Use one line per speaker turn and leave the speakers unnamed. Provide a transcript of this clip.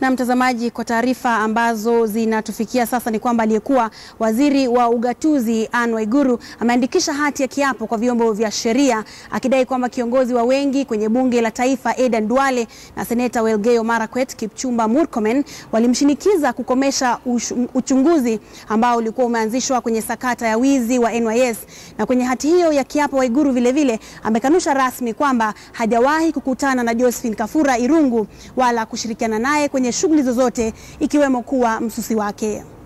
Na mtazamaji, kwa taarifa ambazo zinatufikia sasa ni kwamba aliyekuwa waziri wa ugatuzi Anne Waiguru ameandikisha hati ya kiapo kwa vyombo vya sheria akidai kwamba kiongozi wa wengi kwenye bunge la taifa Aden Duale na seneta Welgeyo Marakwet Kipchumba Murkomen walimshinikiza kukomesha uchunguzi ambao ulikuwa umeanzishwa kwenye sakata ya wizi wa NYS. Na kwenye hati hiyo ya kiapo, Waiguru vilevile amekanusha rasmi kwamba hajawahi kukutana na Josephine Kafura Irungu wala kushirikiana naye kwenye shughuli zozote ikiwemo kuwa msusi wake.